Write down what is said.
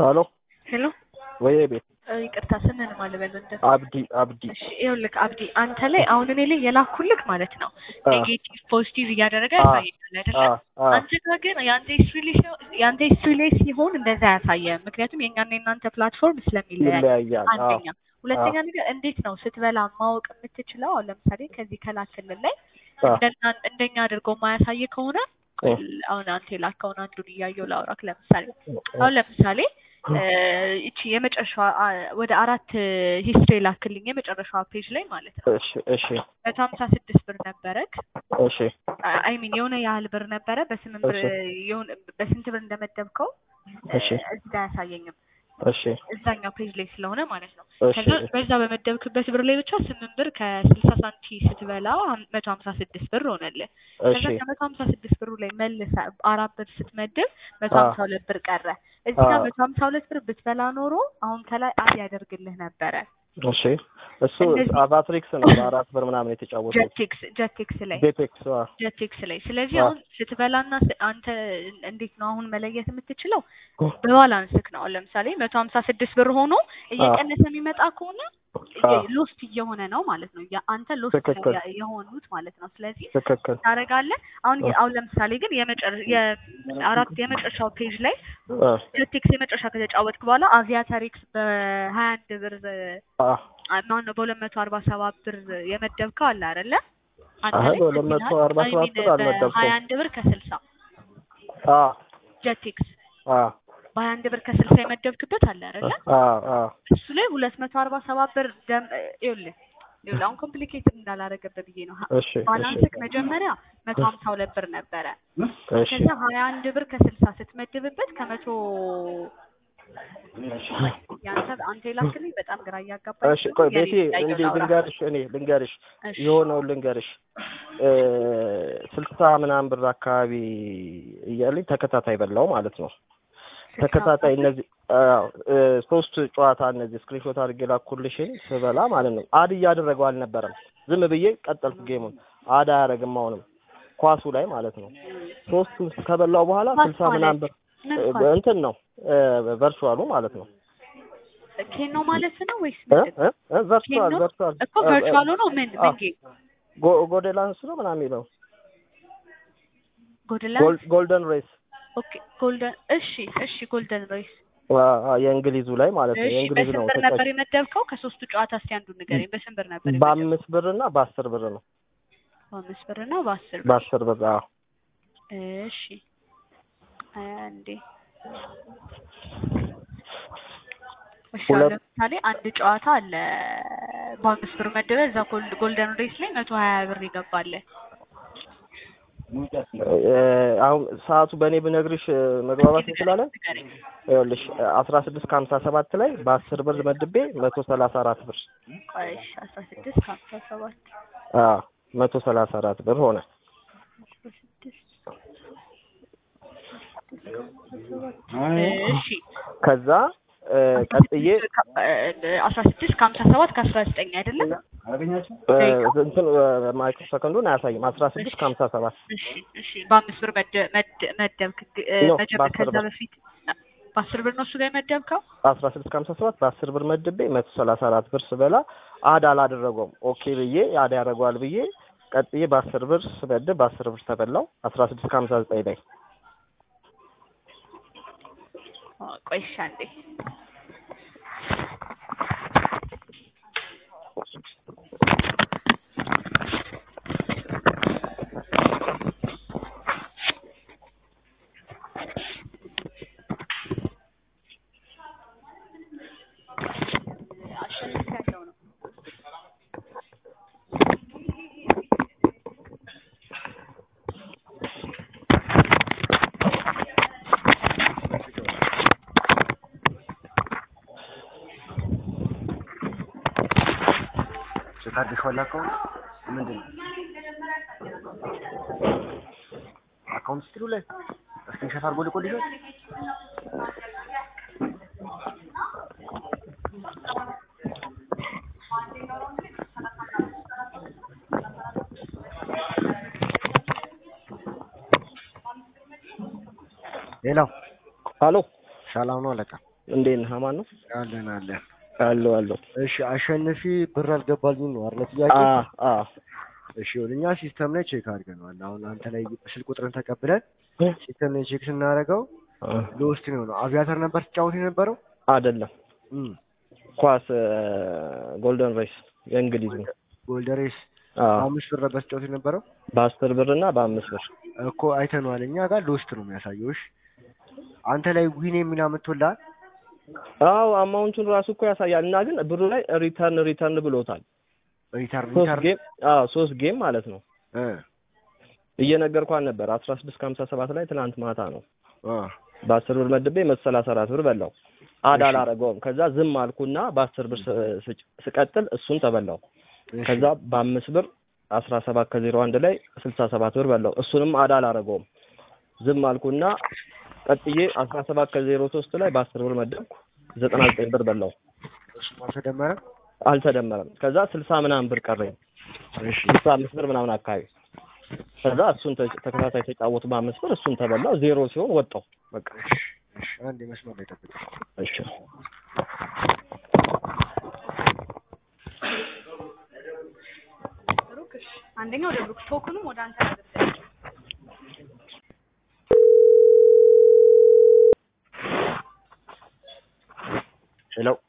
ሄሎ ሄሎ ወይ ቤት ይቅርታ ስምን ማልበል እንደ አብዲ አብዲ እሺ ይኸውልህ አብዲ አንተ ላይ አሁን እኔ ላይ የላኩልክ ማለት ነው አ ኔጌቲቭ ፖዚቲቭ እያደረገ አ ያሳየኛል አይደለ አ አ አንተ ጋር ግን የአንተ ሂስትሪ ላይ ሲሆን የአንተ ሂስትሪ ላይ ሲሆን እንደዛ አያሳየም ምክንያቱም የእኛና የእናንተ ፕላትፎርም ስለሚለያይ ይለያያል። አ አንደኛ ሁለተኛ ነገር እንዴት ነው ስትበላ ማወቅ የምትችለው አሁን ለምሳሌ ከዚህ ከላክልን ላይ አ እንደና እንደኛ አድርገው ማያሳይ ከሆነ እ አሁን አንተ የላከውን አንዱን እያየው ላውራክ ለምሳሌ አሁን ለምሳሌ እ እቺ የመጨረሻዋ አ ወደ አራት ሂስትሪ ላክልኝ የመጨረሻዋ ፔጅ ላይ ማለት ነው እሺ እሺ መቶ ሀምሳ ስድስት ብር ነበረክ እሺ አይ ሚን የሆነ ያህል ብር ነበረ በስምንት ብር እሺ የሆነ በስንት ብር እንደመደብከው እሺ እዚህ ጋር አያሳየኝም እሺ እዛኛው ፔጅ ላይ ስለሆነ ማለት ነው እሺ ከዛ በዛ በመደብክበት ብር ላይ ብቻ ስምንት ብር ከስልሳ ሳንቲ ስትበላ መቶ ሀምሳ ስድስት ብር ሆነልህ እሺ ከዛ ከመቶ ሀምሳ ስድስት ብሩ ላይ መልሰ አራት ብር ስትመድብ መቶ አ ሀምሳ ሁለት ብር ቀረ እዚህ አ ጋር መቶ ሀምሳ ሁለት ብር ብትበላ ኖሮ አሁን ከላይ አድ ያደርግልህ ነበረ እሺ እሱ እንደዚህ አቫትሪክስ ነው በአራት ብር ምናምን የተጫወተው ጀቴክስ ጀቴክስ ላይ ዴቴክስ አ ጀቴክስ ላይ ስለዚህ አ አሁን ስትበላና ስ- አንተ እንዴት ነው አሁን መለየት የምትችለው በባላንስክ ነው አሁን ለምሳሌ መቶ ሀምሳ ስድስት ብር ሆኖ አ እየቀነሰ የሚመጣ ከሆነ አ ሎስት እየሆነ ነው ማለት ነው ያ- አንተ ሎስት ትክክል የሆኑት ማለት ነው ስለዚህ ትክክል ታደርጋለህ አሁን አ የ- አሁን ለምሳሌ ግን የመጨረ- የአራት የመጨረሻው ፔጅ ላይ አ ጀቴክስ የመጨረሻ ከተጫወትክ በኋላ አቪያተሪክስ በሀያ አንድ ብር አ ማነው በሁለት መቶ አርባ ሰባት ብር የመደብከው አለ አይደለ አንተ አይ ላይ በሁለት መቶ ይላል አርባ አይ ሰባት ሚን ብር በሀያ አልመደብኩም። አንድ ብር ከስልሳ አ ጀቴክስ አ በሀያ አንድ ብር ከስልሳ የመደብክበት አለ አይደለ አ አ እሱ ላይ ሁለት መቶ አርባ ሰባት ብር ደም ይኸውልህ ይኸውልህ አሁን ኮምፕሊኬትድ እንዳላረገብህ ብዬ ነው ሀ- እሺ እሺ ባላንስክ መጀመሪያ መቶ ሀምሳ ሁለት ብር ነበረ እሺ ከዛ ሀያ አንድ ብር ከስልሳ ስትመድብበት ከመቶ ያንተ አንተ የላክልኝ በጣም ግራ እያጋባኝ እሺ ስለሆነ ቆይ የኔ ቤቴ እያየሁ እንዲህ ላውራ ልንገርሽ እኔ ልንገርሽ እሺ የሆነውን ልንገርሽ እ ስልሳ ምናምን ብር አካባቢ እያለኝ ተከታታይ በላው ማለት ነው። ስልሳ ተከታታይ ብር እነዚህ አዎ እ ሶስት ጨዋታ እነዚህ ስክሪንሾት አድርጌ ላኩልሽን ስበላ ማለት ነው። አድ እያደረገው አልነበረም። ዝም ብዬ ቀጠልኩ ጌሙን። አድ አያደርግም አሁንም ኳሱ ላይ ማለት ነው። ሶስቱን ከበላው በኋላ ኳስ ስልሳ ምናምን ማለት ብር ምን እ ኳስ እንትን ነው እ ቨርቹዋሉ ማለት ነው። ኬኖ ማለት ነው ወይስ እ ምንድን ነው? እ እ ቨርቹዋል ኬኖ ቨርቹዋል እኮ ቨርቹዋል ሆኖ ምን አ ምን ጌም ጎ ጎዴላንስ ነው ምናምን የሚለው ጎልደን ጎል ጎልደን ሬስ ኦኬ ጎልደን እሺ እሺ ጎልደን ሬስ አ- አ- የእንግሊዙ ላይ ማለት ነው። እሺ የእንግሊዙ በስንት ነው ብር ነበር ተጫዋች የመደብከው? ከሶስቱ ጨዋታ እስቲ አንዱን ንገረኝ። በስንት ብር ነበር የመደብከው? በአምስት ብር እና በአስር ብር ነው። በአምስት ብር እና በአስር ብር። በአስር ብር አዎ። እሺ አንዴ እሺ አሁን ሁለት ለምሳሌ አንድ ጨዋታ አለ በአምስት ብር መደበ እዛ ጎል- ጎልደን ሬስ ላይ መቶ ሀያ ብር ይገባል። እ አሁን ሰዓቱ በእኔ ብነግርሽ እ መግባባት እስኪ ንገረኝ እንችላለን። ንገረኝ። ይኸውልሽ አስራ ስድስት ከሀምሳ ሰባት ላይ በአስር ብር መድቤ መቶ ሰላሳ አራት ብር ቆይ እሺ አስራ ስድስት ከሀምሳ ሰባት አዎ መቶ ሰላሳ አራት ብር ሆነ። አስራ ስድስት እሺ ከዛ እ አስራ ቀጥዬ ስድስት ከ- እ አስራ ስድስት ከሀምሳ ሰባት ከአስራ ዘጠኝ አይደለም እ ደቂቃ እንትን ማይክሮ ሰከንዱን አያሳይም። አስራ ስድስት እሺ ከሀምሳ ሰባት እሺ እሺ በአምስት ብር መደ- መደ- መደብክ ግ- እ ኖ መጀመ በአስር ከዛ ብር በፊት በአስር ብር ነው እሱ ጋር የመደብከው? አስራ ስድስት ከሀምሳ ሰባት በአስር ብር መድቤ መቶ ሰላሳ አራት ብር ስበላ አድ አላደረገውም። ኦኬ ብዬ አድ ያደርገዋል ብዬ ቀጥዬ በአስር ብር ስበድብ በአስር ብር ተበላው አስራ ስድስት ከሀምሳ ዘጠኝ ላይ አ፣ ቆይ እሺ አንዴ አሸንፊያለሁ ነው ታድሽ ዋላ አካውንት ምንድን ነው? አካውንት ስትሉ ላይ ስክሪንሾት አድርጎ ልኮልሻል። ሌላው አሎ ሰላም ነው አለቃ። እንዴት ነህ? አማን ነው አለን አለን። አለው አለው። እሺ አሸንፊ ብር አልገባልኝም ነው አይደል ጥያቄ? አ አ እሺ ይኸውልህ እኛ ሲስተም ላይ ቼክ አድርገነዋል። አሁን አንተ ላይ ስልክ ቁጥርን ተቀብለን ሲስተም ላይ ቼክ ስናደርገው ለውስጥ ነው ነው አቪያተር ነበር ትጫወት የነበረው አይደለም እም ኳስ ጎልደን ሬስ የእንግሊዝ ነው። ጎልደሬስ አ አምስት ብር ነበር ትጫወት የነበረው በአስር ብር እና በአምስት ብር እኮ አይተነዋል። እኛ ጋር ለውስጥ ነው የሚያሳየው። እሺ አንተ ላይ ዊን የሚና ምትወላል አዎ አማውንቱን ራሱ እኮ ያሳያል። እና ግን ብሩ ላይ ሪተርን ሪተርን ብሎታል። ሪተርን ሶስት ሪተርን ጌም አዎ ሶስት ጌም ማለት ነው። እ እየነገርኳን ነበር አስራ ስድስት ከሀምሳ ሰባት ላይ ትናንት ማታ ነው አ በአስር ብር መድቤ መቶ ሰላሳ አራት ብር በላው። አድ እሺ። አላረገውም። ከዛ ዝም አልኩና በአስር ብር ስ- ስጭ- ስቀጥል እሱን ተበላው። እሺ። ከዛ በአምስት ብር አስራ ሰባት ከዜሮ አንድ ላይ ስልሳ ሰባት ብር በላው። እሱንም አድ አላረገውም። ዝም አልኩና ቀጥዬ አስራ ሰባት ከዜሮ ሶስት ላይ በአስር ብር መደብኩ ዘጠና ዘጠኝ ብር በላው። እሱ አልተደመረም። አልተደመረም። ከዛ ስልሳ ምናምን ብር ቀረኝ። እሺ ስልሳ አምስት ብር ምናምን አካባቢ ከዛ እሱን ተ- ተከታታይ ተጫወቱ በአምስት ብር እሱን ተበላው። ዜሮ ሲሆን ወጣው በቃ እሺ እሺ አንድ መስመር ላይ ጠብቅ። እሺ ብሩክ እሺ፣ አንደኛው ወደ ብሩክ ቶክኑም ወደ አንተ ነበር። ሄሎ